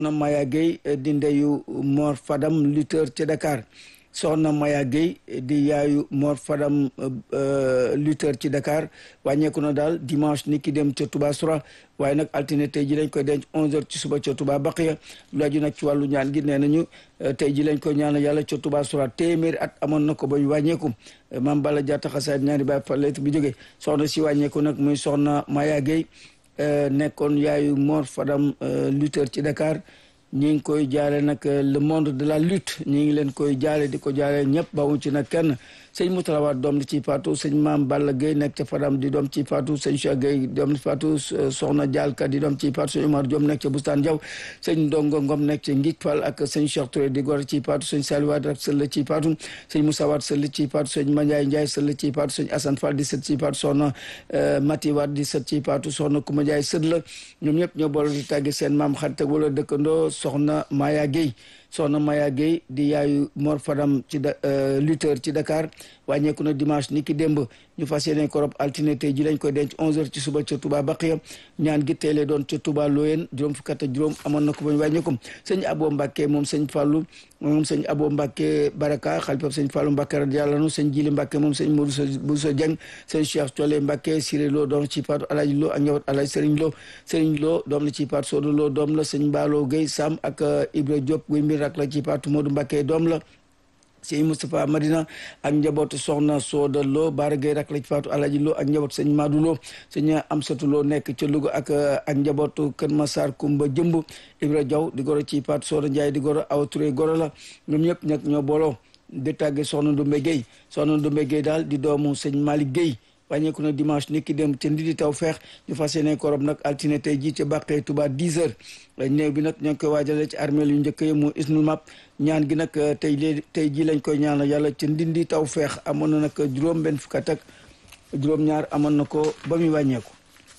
soxna Maya Gueye di ndeyu Mor Fadam lutteur ci Dakar soxna Maya Gueye di yaayu Mor Fadam lutteur ci Dakar wàññeeku na daal dimanche ni ki dem ca Touba Soura waaye nag altine tey ji lañ koy denc 11h ci suba ca Touba Baqiya lu aju nag ci wàllu ñaan gi nee nañu tey ji lañ koy ñaan yàlla ca Touba Soura téeméeri at amoon na ko ba ñu wàññeeku maam Balla Diatta xasaayid ñaari baay fa lettre bi jógee soxna si wàññeeku nag muy soxna Maya Gueye nekkoon yaayu Mor Fadam lutteur ci Dakar ñi ngi koy jaale nag le monde de la lutte ñi ngi leen koy jaale di ko jaale ñëpp bawuñ ci nag kenn sëñ Moutalawaat doom di ci faatu sëñ Maam Balla Gueye nekk ca Fadam di doom ci faatu sëñ Cheikh Gueye doom di faatu soxna Dialka di doom ci faatu sëñ Omar Diom nekk ca Bustaan Jaw sëñ Ndongo Ngom nekk ca Ngik Fall ak sëñ Cheikh Touré di gor ci faatu sëñ Saliwaat ak sëll ci faatu sëñ Moussa Waat sëll ci faatu sëñ Mandiaye Ndiaye sëll ci faatu sëñ Assane Fall di sët ci faatu soxna Mati Waat di sët ci faatu soxna Kouma Ndiaye sët la ñoom ñëpp ñoo boole di tàggi seen maam xarit ak wala dëkkandoo soxna Maya Gueye soxna Maya Gueye di yaayu Mor Fadam ci lutteur ci Dakar wàññeeku na dimanche ni ki démb ñu fas yéene ko rob altine tey ji lañ koy denc 11h ci suba ca Touba Baqiya ñaan gi tey lay doon ca Touba Loyen juróom fukk ak juróom amoon na ko ba ñu wàññeeku sëñ Abo Mbacke moom sëñ Fallou moom sëñ Abo Mbacke Baraka xalifa sëñ Fallou Mbacke radiyallahu anhu sëñ Jili Mbacke moom sëñ Modou Bousso Dieng sëñ Cheikh Thiolé Mbacke Siré Lo doom ci faatu Alaji Lo ak ñëwat Alaji Serigne Lo Serigne Lo doom la ci faatu Sodo Lo doom la sëñ Mballo Gueye Sam ak Ibra Diop guy mbir rak la ci faatu Modou Mbacke doom la sëñ Moustapha Madina ak njabootu soxna Sooda Lo Baara Gueye rak la ci faatu Alaji Lo ak njabootu sëñ Madou Lo sëñ Amsatu Lo nekk ca Louga ak ak njabootu Kër Massar Kumba Jëmb Ibra Diaw di goro ci faatu Sooda Ndiaye di goro Awa Touré goro la ñoom ñëpp nag ñoo booloo di tàgge soxna Ndumbe Gueye soxna Ndumbe Gueye daal di doomu sëñ Malick Gueye wàññeeku na dimanche nit ki dem ca Ndidi taw feex ñu fas yéene korob nag altine tey jii ca Bàqee Touba 10 heures néew bi nag ñoo ngi koy waajale ci armée yu njëkk yi mu isnul map ñaan gi nag tey léegi tey jii lañ koy ñaanal yàlla ca Ndindi taw feex amoon na nag juróom benn fukk ak juróom-ñaar amoon na ko ba muy wàññeeku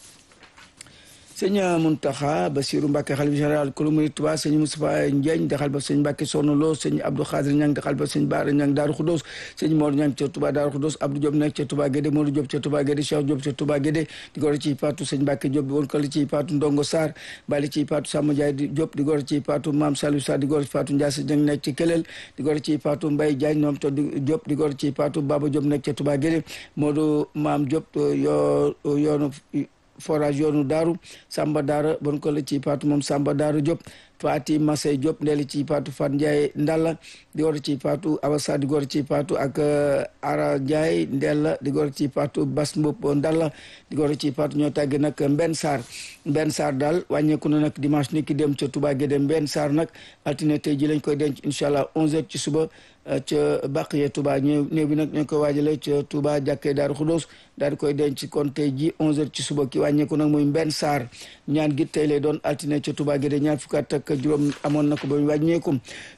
sëñ Muntaxa Basiru Mbàkke xalifa général kulu murid Tuubaa sëñ Moustapha Ndiagne daxal ba sëñ Mbàkke Soxna Lo sëñ Abdou Xaadir Ñang daxal ba sëñ Baara Ñang Daaru Xudoos sëñ Mor Ñang ca Tuubaa Daaru Xudoos Abdou Diop nekk ca Tuubaa Gédé Modou Diop ca Tuubaa Gédé Cheikh Diop ca Tuubaa Gédé di gor ci paatu sëñ Mbàkke Diop di woon kala ci paatu Ndongo Sarr bali ci paatu Samba Ndiaye di Diop di gor ci paatu Maam Saliou Sarr di gor ci paatu Ndiasse Dieng nekk ci Kelel di gor ci paatu Mbaye Diagne moom to Diop di gor ci paatu Baba Diop nekk ca Tuubaa Gédé Modou Maam Diop yoo yoonu forage yoonu daaru Samba Daara bon ko la ci paatu moom Samba Daara Diop Faati Masey Diop ndeeli ci paatu Fat Ndiaye Ndalla di gor ci paatu Awasa di gor ci paatu ak Ara Ndiaye Ndella di gor ci paatu Bas Mbop Ndalla di gor ci paatu ñoo tàgge nag Mbenn Sarr Mbenn Sarr daal wàññeeku na nag dimanche ni ki dem ca Touba Guédé Mbenn Sarr nag altine tey ji lañ koy denc incha allah 11h ci suba ca Baqiya Touba ñëw néew bi nag ñoo koy waajale ca Touba jàkkee Daaru Xudoos daal di koy denc kon tey ji 11h ci suba ki wàññeeku nag muy Mbenn Sarr ñaan gi tey lay doon altine ca Touba Guédé ñaar fukk ak juróom amoon na ko ba mu wàññeeku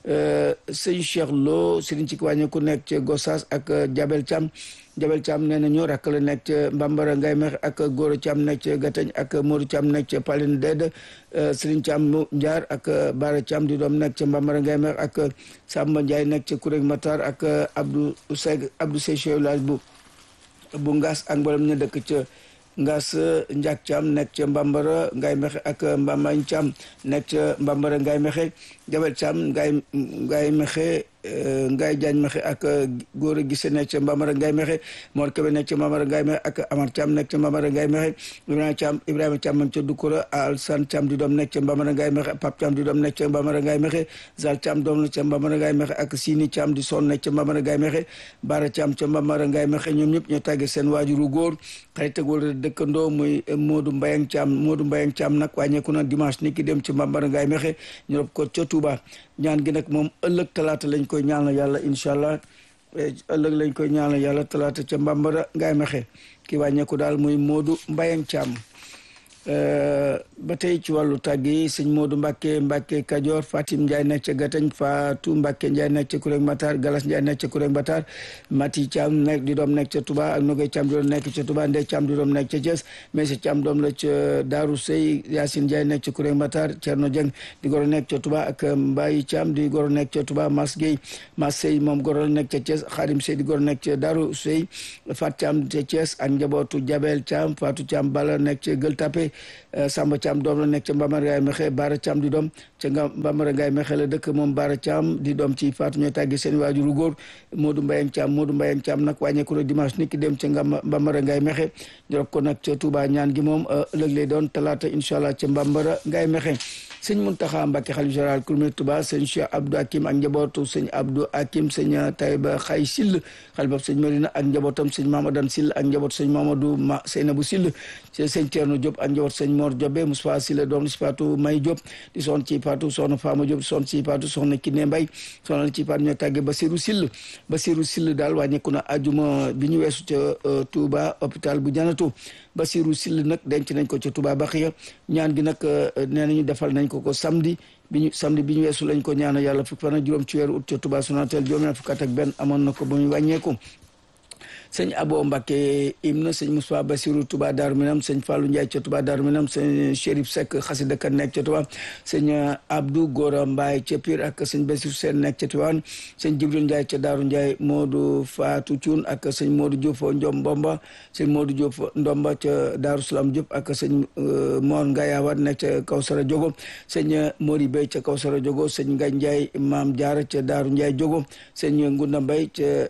sëñ Cheikh Lo sëriñ ci ki wàññeeku nekk ca Gossas ak Jabel Thiam Jabel Thiam nee na ñu rakk la nekk ca Mbambara Ngay Mex ak Goro Thiam nekk ca Gatañ ak Modou Thiam nekk ca Palin Ded Sëriñ Thiam Ndiar ak Bara Thiam di doom nekk ca Mbambara Ngay Mex ak Samba Ndiaye nekk ca Kureg Matar ak Abdou Seg Abdou Sey village bu bu Ngaas ak mboolem ñu dëkk ca Ngaas Ndiak Thiam nekk ca Mbambara Ngay Mexe ak Mbambañ Thiam nekk ca Mbambara Ngay Mexe Jabel Thiam Ngay Ngay Mexe Ngaye Diagne Mexe ak góor a gise nekk ca Mbamara Ngaye Mexe Mor Kebe nekk ca Mbamara Ngaye Mexe ak Amar Thiam nekk ca Mbamara Ngaye Mexe Ibrahima Thiam Ibrahima Thiam man ca Dukura Alsan Thiam di doom nekk ca Mbamara Ngaye Mexe Pap Thiam di doom nekk ca Mbamara Ngaye Mexe Zal Thiam doom la ca Mbamara Ngaye Mexe ak Sini Thiam di son nekk ca Mbamara Ngaye Mexe Bara Thiam ca Mbamara Ngaye Mexe ñoom ñëpp ñoo tàggee seen waajuru góor xarit ak wala dëkkandoo muy Modou Mbayang Thiam Modou Mbayang Thiam nag wàññeeku na dimanche ni ki dem ci Mbamara Ngaye Mexe ñu rob ko ca Touba ñaan gi nag moom ëllëg talaata lañ koy ñaanal yàlla incha allah ëllëg lañ koy ñaanal yàlla talaata ca Mbambara Ngaye Mexe ki wàññeeku daal muy Modou Mbayang Thiam ba tey ci wàllu tàgg yi sëñ Modou Mbacke Mbacke Kajoor Fatim Ndiaye nekk ca Gatañ Fatou Mbacke Ndiaye nekk ca Kureg Matar Galas Ndiaye nekk ca Kureg Matar Mati Thiam nekk di doom nekk ca Touba ak Nogay Thiam di doom nekk ca Touba Ndey Thiam di doom nekk ca Thiès Meysa Thiam doom la ca Daaru Sey Yacine Ndiaye nekk ca Kureg Matar Thierno Dieng di goro nekk ca Touba ak Mbaye Thiam di goro nekk ca Touba Mas Gueye Mas Sey moom goro nekk ca Thiès Xarim Sey di goro nekk ca Daaru Sey Fat Thiam ca Thiès ak njabootu Jabel Thiam Fatou Thiam Bala nekk ca Gueule Tapée Samba Thiam doom la nekk ca Mbamara Ngaye Mexe Baara Thiam di doom ca nga Mbamara Ngaye Mexe la dëkk moom Baara Thiam di doom ci Fatou ñooy tàggi seen waajuru góor Modou Mbayang Thiam Modou Mbayang Thiam nag wàññeeku na dimanche nit ki dem ca nga Mbamara Ngaye Mexe ñu rob ko nag ca Touba ñaan gi moom ëllëg lay doon talaata incha allah ca Mbamara Ngaye Mexe sëñ Muntaxa Mbàkke xalif général kulmé Touba sëñ Cheikh Abdou Hakim ak njabootu sëñ Abdou Hakim sëñ Taïba Xay Sill xalifab sëñ Marina ak njabootam sëñ Mamadan Sill ak njabootu sëñ Mamadou Ma Seynabou Sill sëñ Thierno Diop ak njabootu sëñ Mor Diobé Moustapha Sill doom si Fatou May Diop di son ci Fatou soxna Fama Diop son ci Fatou soxna Kiné Mbay soxna ci Fatou ñoo tàggee Basirou Sill Basirou Sill daal wàññeeku na ajuma bi ñu weesu ca Touba hôpital bu Janatu Basirou Sill nag denc nañ ko ca Touba Baxiya ñaan gi nag nee nañu defal nañ ko ko samedi bi ñu samedi bi ñu weesu lañ ko ñaanal yàlla fukk fan ak juróom ci weeru ut ca Touba Sonatel juróom fukk ak benn amoon na ko ba muy wàññeeku sëñ Abo Mbacke Imna sëñ Moussa Bassirou Touba Darou Minam sëñ Fallou Ndiaye ca Touba Darou Minam sëñ Chérif Seck xasida kan nekk ca Touba sëñ Abdou Gora Mbaye ca Pire ak sëñ Bassirou Sène nekk ca Tivaouane sëñ Jibril Ndiaye ca Darou Ndiaye Modou Fatou Thioune ak sëñ Modou Diop Ndiom Mbomba sëñ Modou Diop Ndomba ca Darou Salam Diop ak sëñ Mor Ngayawat nekk ca Kawsara Diogo sëñ Mori Bey ca Kawsara Diogo sëñ Ngagne Ndiaye Maam Diarra ca Darou Ndiaye Diogo sëñ Ngunda Mbaye ca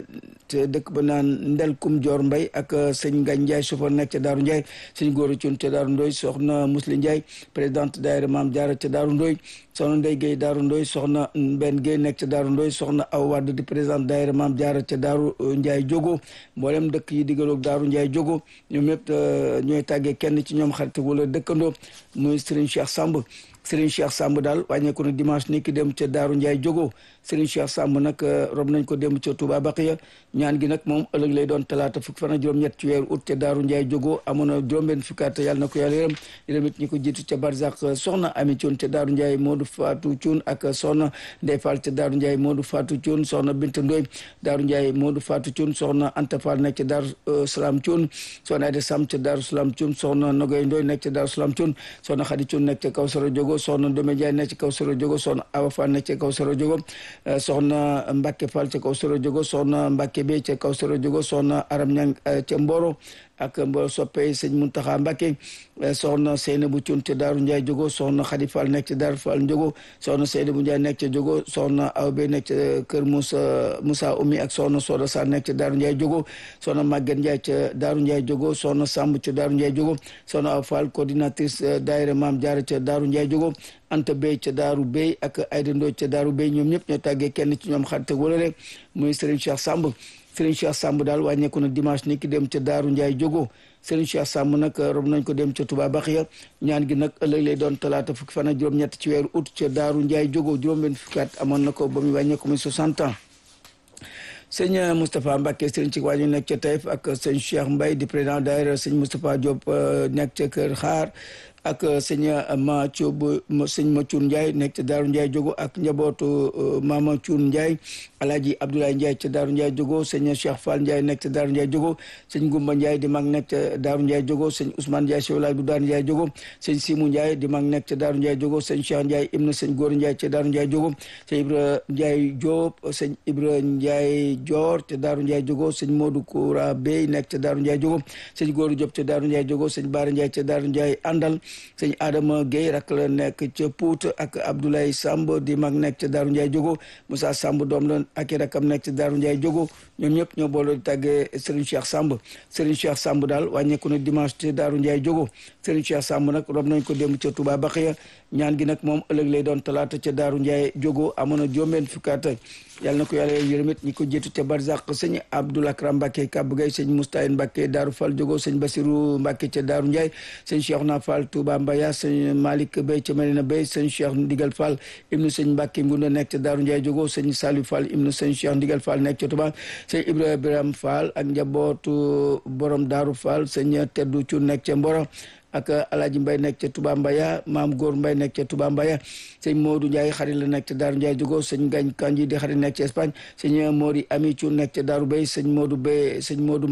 ca dëkk ba naan ndel kum joor mbay ak sëñ Ngagne Ndiaye chauffeur nekk ca Daaru Ndiaye sëñ Góora Cuun ca Daaru Ndoy soxna Musli Ndiaye présidente daayira Maam Jaara ca Daaru Ndoy soxna Ndey Gueye Daaru Ndoy soxna Mbenn Gueye nekk ca Daaru Ndoy soxna Aw Wadd di présidente daayira Maam Jaara ca Daaru Ndiaye Jogo mboolem dëkk yi digaloog Daaru Ndiaye Jogo ñoom ñëpp ñooy tàggee kenn ci ñoom xarit wala dëkkandoo muy Serigne Cheikh Samb Serigne Cheikh Samb daal wàññeeku na dimanche ni ki dem ca Daaru Ndiaye Jogo Serigne Cheikh Samb nag rob nañ ko dem ca Touba Baqiya ñaan gi nag moom ëllëg lay doon talaata fukk fan ak juróom-ñett ci weeru ut ca Daaru Ndiaye Jogo amoon na juróom-benn fukkaat yàlla na ko yàlla yërëm yërëm it ñi ko jiitu ca Barzak soxna Ami Cuun ca Daaru Ndiaye Modou Fatou Cuun ak soxna Ndey Fall ca Daaru Ndiaye Modou Fatou Cuun soxna Binta Ndoy Daaru Ndiaye Modou Fatou Cuun soxna Anta Fall nekk ca Daaru Salaam Cuun soxna Ayda Sam ca Daaru Salaam Cuun soxna Nogoy Ndoy nekk ca Daaru Salaam Cuun soxna Xadi Cuun nekk ca Kawsara Jogo soxna Ndome Ndiaye nekk ca Kawsara Jogo soxna Awa Fall nekk ca Kawsara Jogo soxna Mbacke Fall ca Kawsara Jogo soxna Mbacke Bey ca Kawsara Jogo soxna Aram Ñang ca Mboro ak mbo soppe sëñ Muntaxa Mbacke soxna Seynabou Cuun ca Daaru Ndiaye Jogo soxna Xadi Fall nekk ca Daaru Fall Jogo soxna Seynabou Ndiaye nekk ca Jogo soxna Aw Bey nekk ca kër Moussa Moussa Oumy ak soxna Soda Sarr nekk ca Daaru Ndiaye Jogo soxna Maguette Ndiaye ca Daaru Ndiaye Jogo soxna Samb ca Daaru Ndiaye Jogo soxna Aw Fall coordinatrice daayira Maam Jaara ca Daaru Ndiaye Jogo Anta Bey ca Daaru Bey ak Ayda Ndoy ca Daaru Bey ñoom ñëpp ñoo tàggee kenn ci ñoom xarit wala rek muy Serigne Cheikh Samb Serigne Cheikh Samb daal wàññeeku na dimanche ni ki dem ca Daaru Ndiaye Jogo Serigne Cheikh Samb nag rob nañ ko dem ca Touba Baxiya ñaan gi nag ëllëg lay doon talaata fukki fan ak juróom-ñett ci weeru août ca Daaru Ndiaye Jogo juróom-benn fukki at amoon na ko ba muy wàññeeku muy 60 ans sëñ Moustapha Mbacke sëriñ ci wàññi nekk ca Taïf ak sëñ Cheikh Mbaye di président daayira sëñ Moustapha Diop nekk ca Kër Xaar ak sëñ ma Thioub sëñ ma Thioune Ndiaye nekk ca Daaru Ndiaye Jogo ak njabootu Mama Thioune Ndiaye Alaaji Abdoulaye Ndiaye ca Daaru Ndiaye Jogo sëñ Cheikh Fall Ndiaye nekk ca Daaru Ndiaye Jogo sëñ Gumba Ndiaye di mag nekk ca Daaru Ndiaye Jogo sëñ Ousmane Ndiaye chef village bu Daaru Ndiaye Jogo sëñ Simou Ndiaye di mag nekk ca Daaru Ndiaye Jogo sëñ Cheikh Ndiaye ibn sëñ Góor Ndiaye ca Daaru Ndiaye Jogo sëñ Ibra Ndiaye Diop sëñ Ibra Ndiaye Dior ca Daaru Ndiaye Jogo sëñ Modou Koura Bey nekk ca Daaru Ndiaye Jogo sëñ Góor Diop ca Daaru Ndiaye Jogo sëñ Baara Ndiaye ca Daaru Ndiaye Àndal sëñ Adama Guèye rak la nekk ca Pout ak Abdoulaye Samb di mag nekk ca Daaru Ndiaye Jogo Moussa Samb doom la ak i rakam nekk ca Daaru Ndiaye Jogo ñoom ñëpp ñoo boole di tàggee Serigne Cheikh Samb Serigne Cheikh Samb daal wàññeeku na dimanche ca Daaru Ndiaye Jogo Serigne Cheikh Samb nag rob nañ ko dem ca Touba Baxiya ñaan gi nag moom ëllëg lay doon talaata ca Daaru Ndiaye Jogo amoon na juróom-benn fukkaat yàlla na ko yàlla yërëmit ñi ko jiitu ca Barzak sëñ Abdoul Akram Mbacke Kabou Gueye sëñ Moustahin Mbacke Daaru Fall Jogo sëñ Basirou Mbacke ca Daaru Ndiaye sëñ Cheikhouna Fall Touba Mbaya sëñ Malick Bey ca Medina Bey sëñ Cheikh Ndigal Fall ibnu sëñ Mbacke Ngunda nekk ca Daaru Ndiaye Jogo sëñ Saliou Fall ibnu sëñ Cheikh Ndigal Fall nekk ca Touba sëñ Ibrahima Fall ak njabootu borom Daaru Fall sëñ Teddu Cu nekk ca Mboro ak Alaaji Mbay nekk ca Touba Mbaya maam Góor Mbay nekk ca Touba Mbaya sëñ Modou Ndiaye xarit la nekk ca Daaru Ndiaye Jogo sëñ Gañ Kanji di xarit nekk ca Espagne sëñ Mori Ami Cu nekk ca Daaru Bay sëñ Modou Bay sëñ Modou Mbay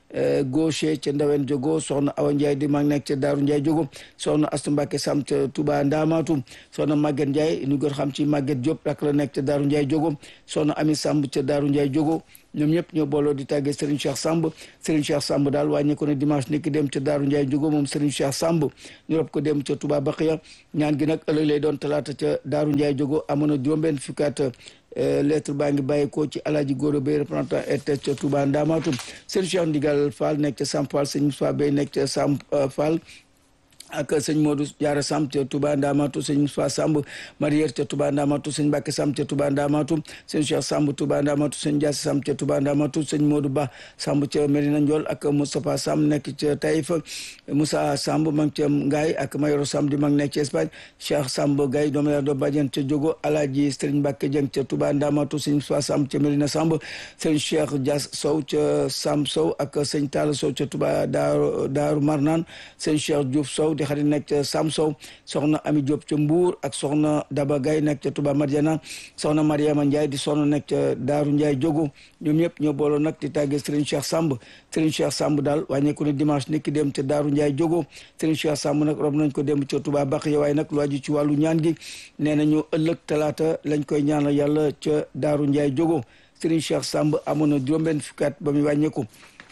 gaucher ca Ndawen Jogo soxna Awa Ndiaye di mag nekk ca Daaru Ndiaye Jogo soxna Astu Mbàkke Sam ca Touba Ndamatu soxna Maguette Ndiaye ñu gën xam ci Maguette Diop rak la nekk ca Daaru Ndiaye Jogo soxna Ami Samb ca Daaru Ndiaye Jogo ñoom ñëpp ñoo booloo di tàggee Serigne Cheikh Samb Serigne Cheikh Samb daal wàññi ko ne dimanche ni ki dem ca Daaru Ndiaye Jogo moom Serigne Cheikh Samb ñu rob ko dem ca Touba Baqiya ñaan gi nag ëllëg lay doon talaata ca Daaru Ndiaye Jogo amoon na juróom-benn fukkaat lettre baa ngi bàyyeekoo ci alaaji góor bay représentant RTS ca Touba Ndamatu Serigne Cheikh Ndigal Fall nekk ca Sam Fall Serigne Moussa Bey nekk ca Sam Fall ak sëñ Modou Diarra Samb ca Touba Ndamatu sëñ Moussa Samb Marière ca Touba Ndamatu sëñ Mbacke Samb ca Touba Ndamatu sëñ Cheikh Samb Touba Ndamatu sëñ Diassi Samb ca Touba Ndamatu sëñ Modou Ba Samb ca Medina Ndiol ak Moustapha Samb nekk ca Taïf Moussa Samb mag ca Ngaye ak Mayoro Samb di mag nekk ca Espagne Cheikh Samb Gaye doomu yaa doo bàjjen ca Jogo Alaaji Sëriñ Mbacke Dieng ca Touba Ndamatu sëñ Moussa Samb ca Medina Samb sëñ Cheikh Dias Sow ca Samb Sow ak sëñ Talla Sow ca Touba Daaru Daaru Marnaan sëñ Cheikh Diouf Sow di xarit nekk ca Sam Sow soxna Ami Diop ca Mbour ak soxna Daba Gaye nekk ca Touba Madiana soxna Mariama Ndiaye di soxna nekk ca Daaru Ndiaye Jogo ñoom ñëpp ñoo booloo nag di tàggee Serigne Cheikh Samb Serigne Cheikh Samb daal wàññeeku ne dimanche niki dem ca Daaru Ndiaye Jogo Serigne Cheikh Samb nag rob nañ ko dem ca Touba Baqiya waaye nag lu aju ci wàllu ñaan gi nee nañu ëllëg talaata lañ koy ñaanal yàlla ca Daaru Ndiaye Jogo Serigne Cheikh Samb amoon na juróom-benn fukkaat ba muy wàññeeku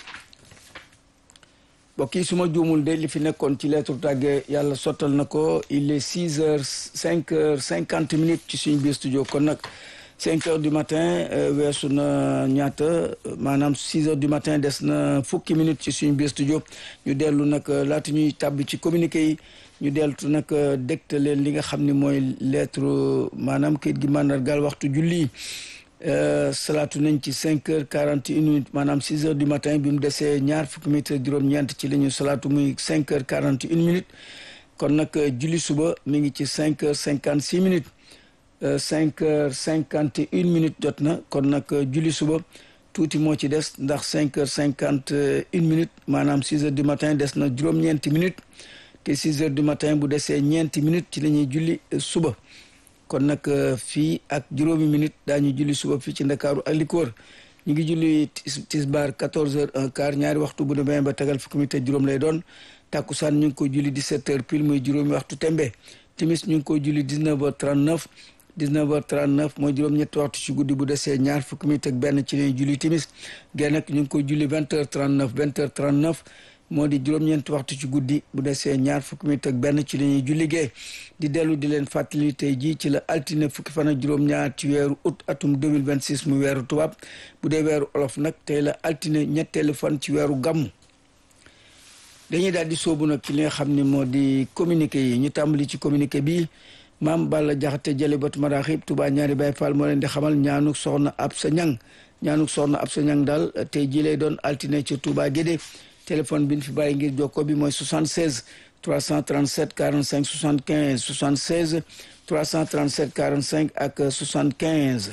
mbokk yi su ma juumul de li fi nekkoon ci lettre tàgge yàlla sottal na ko il est six heures cinq heures cinquante minutes ci suñu biir studio kon nag cinq heures du matin weesu na ñaata maanaam six heures du matin des na fukki minutes ci suñu biir studio ñu dellu nag laata ñuy tàbbi ci communiqué yi ñu deltu nag dégte leen li nga xam ni mooy lettre maanaam kayit gi màndargaal waxtu julli salaatu nañ ci cinq heures quarante et une minutes maanaam six heures du matin bi mu desee ñaar fukki minutes juróom-ñeent ci la ñu salaatu muy cinq heures quarante et une minutes kon nag julli suba mi ngi ci cinq heures cinquante six minutes cinq heures cinquante et une minutes jot na kon nag julli suba tuuti moo ci des ndax cinq heures cinquante une minutes maanaam six heures du matin des na juróom-ñeenti minutes te six heures du matin bu desee ñeenti minutes ci la ñuy julli suba kon nag fii ak juróomi minute daañu julli suba fii ci ndakaaru ak li ko wër ñu ngi julli tisbaar quatorze heures un quart ñaari waxtu bu demee ba tegal fukki minute juróom lay doon takkusaan ñu ngi koy julli dix-sept heures pile muy juróomi waxtu tembe timis ñu ngi koy julli dix-neuf heures trente-neuf dix-neuf heures trente-neuf mooy juróom-ñetti waxtu ci guddi bu desee ñaar fukki minute ak benn ci lañuy julli timis gée nag ñu ngi koy julli vingt heures trente-neuf vingt heures trente-neuf moo di juróom-ñeenti waxtu ci guddi bu desee ñaar fukki minute ak benn ci la ñuy julli gee di dellu di leen fàttali tey jii ci la altine fukki fan ak juróom-ñaar ci weeru août atum 2026 mu weeru tubaab bu dee weeru olof nag tey la altine ñetteelu fan ci weeru gàmmu dañuy daal di soobu nag ci li nga xam ne moo di communiqué yi ñu tàmbali ci communiqué bi maam Balla Jaxate jële batu maraaxib Touba ñaari Baay Faal moo leen di xamal ñaanuk soxna ab sa ñang ñaanuk soxna ab sa ñang daal tey jii lay doon altine ci Touba Gédé téléphone bi ñu fi bàyyi ngir jokko bi mooy 76 337 45 75 76 337 45 ak 75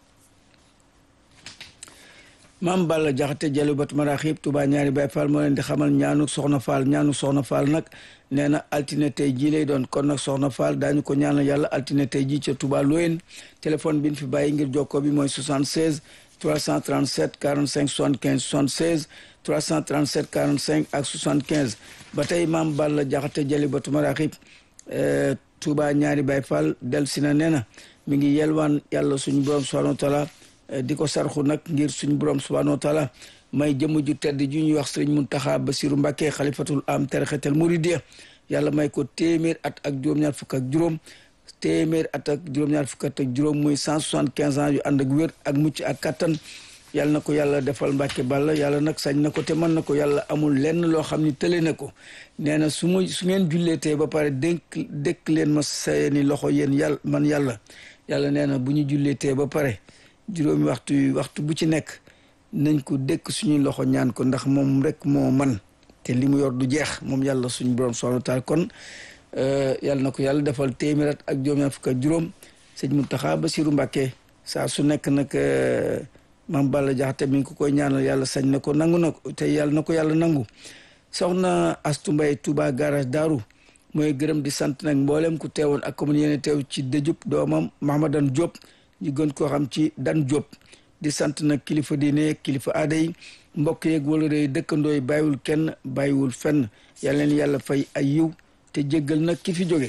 maam Balla Jaxate jëlu bat maraxib Touba ñaari Baay Faal moo leen di xamal ñaanu soxna Faal ñaanu soxna Faal nag nee na altine tey jii lay doon kon nag soxna Faal daañu ko ñaanal yàlla altine tey jii ca Touba Loyen téléphone bi ñu fi bàyyi ngir jokko bi mooy 76 337 45 75 76 337 45 ak 75 ba tey maam Balla Jaxate jëli batu maraxib Touba ñaari Baay Faal del si na nee na mi ngi yelwaan yàlla suñu borom subhanahu wa taala di ko sarxu nag ngir suñu borom subhanahu wa taala may jëmm ju tedd ju ñuy wax sëriñ Muntaxa Basiru Mbàkke xalifatul am tarixatal muridiya yàlla may ko téeméer at ak juróom-ñaar fukk ak juróom téeméer at ak juróom-ñaar fukk ak juróom muy cent soixante quinze ans yu ànd ak wér ak mucc ak kattan yàlla na ko yàlla defal Mbàkke Balla yàlla nag sañ na ko te mën na ko yàlla amul lenn loo xam ni tële na ko nee na su ma su ngeen julleetee ba pare dénk dékk leen ma seeni loxo yéen yàlla man yàlla yàlla nee na bu ñu julleetee ba pare juróomi waxtu waxtu bu ci nekk nañ ko dékk suñuy loxo ñaan ko ndax moom rek moo man te li mu yor du jeex moom yàlla suñu borom subhanahu wa taala kon yàlla na ko yàlla defal téeméer at ak juróom-ñaar fukk ak juróom sëñ Muntaxa Basiru Mbàkke saa su nekk nag maam Balla Jaxate mi ngi ko koy ñaanal yàlla sañ na ko nangu na ko te yàlla na ko yàlla nangu soxna Astu Mbay Touba garage Daaru mooy gërëm di sant nag mboolem ku teewoon ak commune yéene teew ci dëjub doomam Mahamadan Diop ñu gën koo xam ci Dan Diop di sant nag kilifa diine kilifa aada yi mbokk yeeg wala rëy dëkkandoo yi bàyyiwul kenn bàyyiwul fenn yal leen yàlla fay ay yiw te jéggal nag ki fi jóge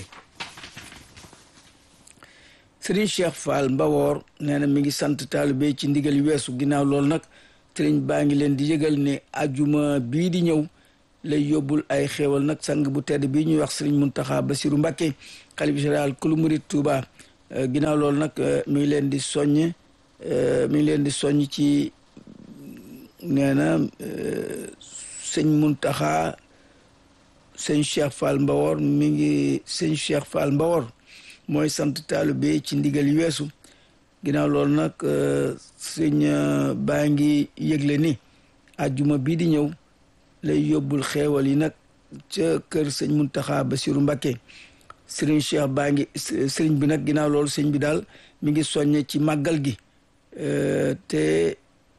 Serigne Cheikh Fall Mbawoor nee na mi ngi sant taalibe ci ndigal yu weesu ginnaaw loolu nag Serigne baa ngi leen di yëgal ne ajuma bii di ñëw lay yóbbul ay xéewal nag sang bu tedd bii ñuy wax Serigne Mountakha Bassirou Mbacké xalifa général kulu murid Touba ginnaaw loolu nag mi ngi leen di soññ mi ngi leen di soññ ci nee na sëñ Mountakha sëñ Cheikh Fall Mbawoor mi ngi sëñ Cheikh Fall Mbawoor mooy sant taalibe ci ndigal yu weesu ginnaaw loolu nag sëñ baa ngi yëgle ni ajjuma bii di ñëw lay yóbbul xeewal yi nag ca kër sëñ Muntaxa Basiru Mbakke sëriñ Cheikh baa ngi sëriñ bi nag ginnaaw loolu sëñ bi daal mi ngi soññe ci màggal gi te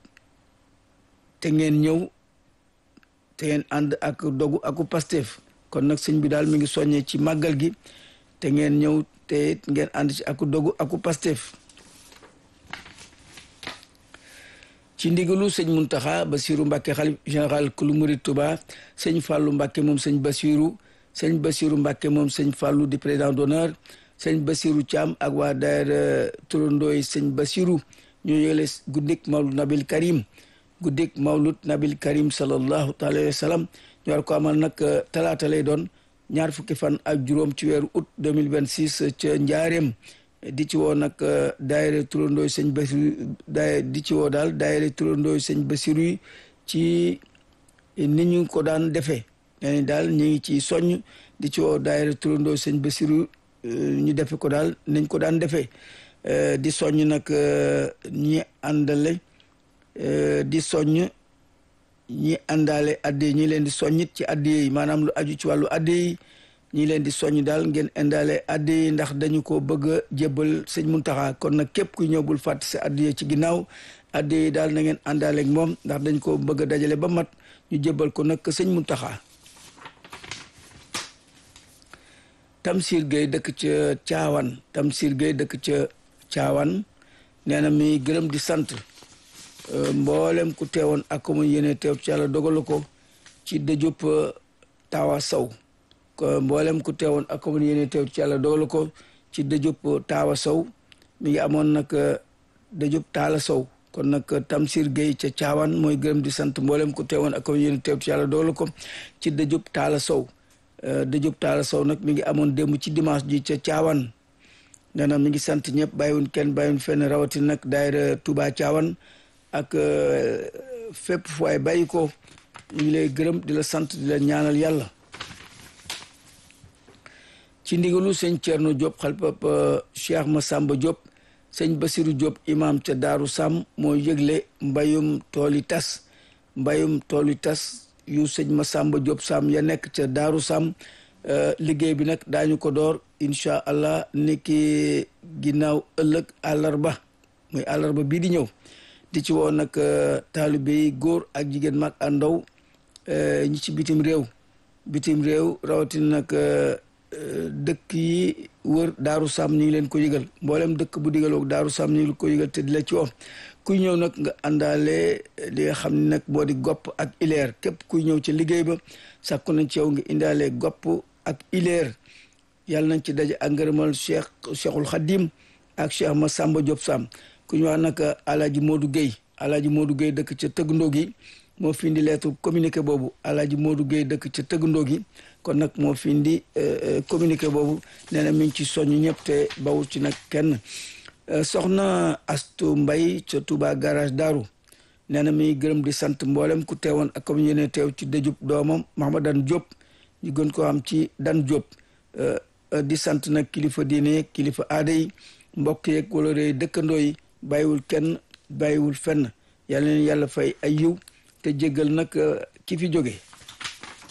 te ngeen ñëw te ngeen ànd ak dogu aku Pastef kon nag sëñ bi daal mi ngi soññe ci màggal gi te ngeen ñëw te ngeen ànd ci aku dogu aku Pastef ci ndigalu sëñ Muntaxa Basiru Mbàkke xalif général kulu murid Touba sëñ Fàllu Mbàkke moom sëñ Basiru sëñ Basiru Mbàkke moom sëñ Fàllu di président d'honneur sëñ Basiru Thiam ak waa daayira turandooy sëñ Basiru ñoo yëgle guddik Mawlud Nabil Karim guddik Mawlud Nabil Karim sallallahu taala wa sallam ñu war ko amal nag talaata lay doon ñaar fukki fan ak juróom ci weeru août 2026 ca Njaareem di ci woo nag daayira turandooy sëñ Basiru daay di ci woo daal daayira turandooy sëñ Basiru yi ci ni ñu ko daan defee nee daal ñu ngi ci soññ di ci woo daayira turandooy sëñ Basiru ñu defe ko daal nañ ko daan defee di soññ nag ñi àndale di soññ ñi àndaale adde ñi leen di soññit ci adde yi maanaam lu aju ci wàllu adde yi ñi leen di soññ daal ngeen indaale adde yi ndax dañu ko bëgg a jébbal sëñ Muntaxa kon nag képp kuy ñëw bul fàtte sa adde yi ci ginnaaw adde yi daal na ngeen àndaale ak moom ndax dañ ko bëgg a dajale ba mat ñu jébbal ko nag sëñ Muntaxa Tamsir Gueye dëkk ca Caawan Tamsir Gueye dëkk ca Caawan nee na mi gërëm di sant mboolem ku teewoon ak ko mu yéene teew ci yàlla dogalu ko ci dëjub Tawa Sow mboolem ku teewoon ak ko mu yéene teew ci yàlla dogalu ko ci dëjub Tawa Sow mi ngi amoon nag dëjub Taala Sow kon nag Tamsir Gueye ca Caawan mooy gërëm di sant mboolem ku teewoon ak ko mu yéene teew ci yàlla dogalu ko ci dëjub Taala Sow dëjub Taala Sow nag mi ngi amoon démb ci dimanche ji ca Caawan nee na mi ngi sant ñëpp bàyyiwun kenn bàyyiwun fenn rawatin nag daayira Touba Caawan ak fépp fu waay bàyyi ko ñu ngi lay gërëm di la sant di la ñaanal yàlla ci ndigalu sëñ Thierno Diop xalpap Cheikh Massamba Diop sëñ Basiru Diop imam ca Daaru Sam moo yëgle mbayum tooli tas mbayum tooli tas yu sëñ Massamba Diop Sam ya nekk ca Daaru Sam liggéey bi nag daañu ko door incha allah niki ginnaaw ëllëg àllarba muy àllarba bii di ñëw di ci woo nag taalibe yi góor ak jigéen mag ak ndaw ñi ci bitim réew bitim réew rawatina nag dëkk yi wër daaru sam ñu ngi leen ko yëgal mboolem dëkk bu digaloog daaru sam ñu ngi ko yëgal te di la ci woo kuy ñëw nag nga àndaale li nga xam ne nag moo di gopp ak ileer képp kuy ñëw ci liggéey ba sàkku nañ ci yow nga indaale gopp ak ileer yàlla nañ ci daje ak ngërëmal cheikh cheikhul xadim ak cheikh Massamba Diop Sam ku ñu wax nag alaaji Modou Gueye alaaji Modou Gueye dëkk ca tëggandoo gi moo fi indi lettre communiqué boobu alaaji Modou Gueye dëkk ca tëggandoo gi kon nag moo fi indi communiqué boobu nee na mi ngi ci soññ ñëpp te bawul ci nag kenn soxna Astu Mbay ca Touba garage Daaru nee na mi ngi gërëm di sant mboolem ku teewoon ak comme yéene teew ci dëjub doomam Mahamadan Diop ñu gën ko am ci Dan Diop di sant nag kilifa diine kilifa aada yi mbokk yeeg wala réy dëkkandoo yi bàyyiwul kenn bàyyiwul fenn yàlla leen yàlla fay ay yiw te jéggal nag ki fi jóge